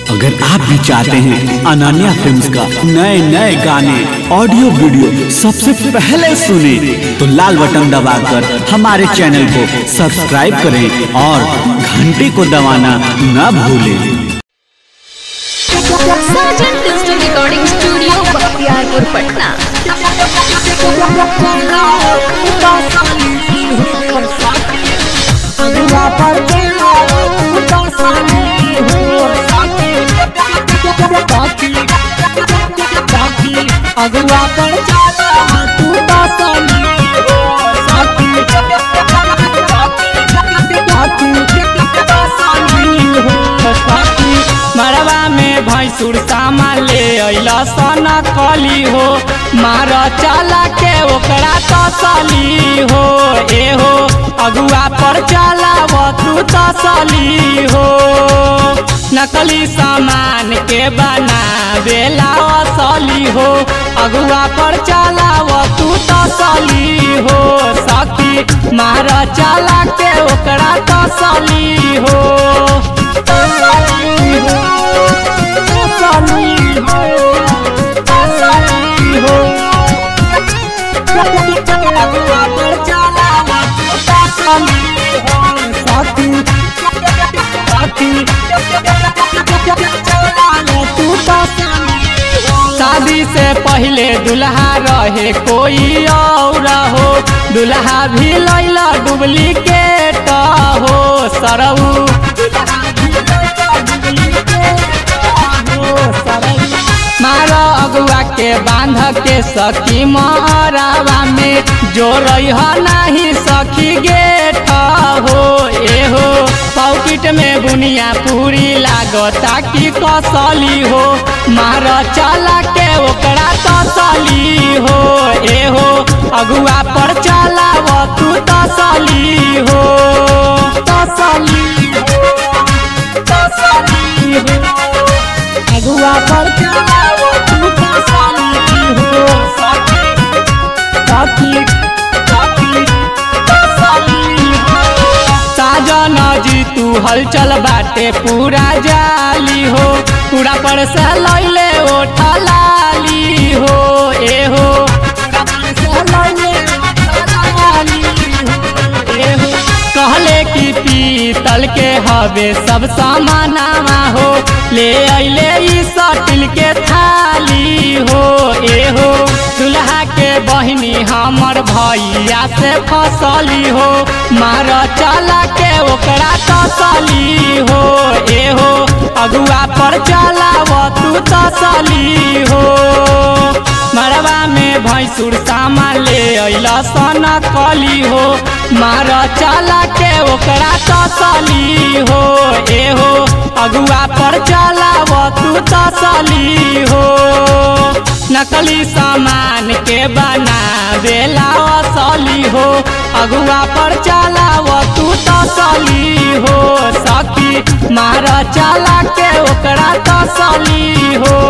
अगर आप भी चाहते हैं अनन्या फिल्म्स का नए नए गाने ऑडियो वीडियो सबसे पहले सुने तो लाल बटन दबाकर हमारे चैनल को सब्सक्राइब करें और घंटी को दबाना न भूलें Sarjan digital recording studio Bakhtiyarpur Patna अगुआ पर चला तू तो सनी हो साथी मरवा में भैंसुर सामा ले अइला सन कली हो मार चला के ओकरा तसली हो ए हो अगुआ पर चलाव तू तसली हो नकली सामान के बनावेला असली हो अगुआ पर चलाव तू तसली हो सखी मार चला के ओकरा तसली हो तसली हो तसली हो तसली हो अगुआ पर चलाव तू तसली हो सखी सखी शादी से पहले दुल्हा रहे कोई और हो दुल्हा भी लैला डुप्लीकेट हो सरऊ मार अगुआ के बांध के सखी मारावा में जो रही नहीं सखी गेट हो ए हो पॉकेट में बुनिया पूरी लागता कि कसली हो मार चला के ओकरा तसली हो ए हो अगुआ पर चलाव तू तसली हो तसली हो तसली हो अगुआ पर चलाव तू तसली हो सखी सखी तसली हो साजन जी तू हलचल बाटे पूरा जाली हो पूरा पर से लैले ओठा लाली हो ए हो कहले कि पीतल के हवे सब सामानावा हो ले अइले ई सटिल के थाली हो ए हो दुल्हा के बहिनी हमर भैया से फसली हो मार चला के ओकरा तसली हो ए हो अगुआ पर चलाव तू तसली हो मरवा में भैंसुर सामा ले अइला सन कली हो मार चला के ओकरा तसली हो ए हो अगुआ पर चलाव तू तसली हो नकली सामान के बनावेला असली हो अगुआ पर चलाव तू तसली हो सखी मार चला के ओकरा तसली हो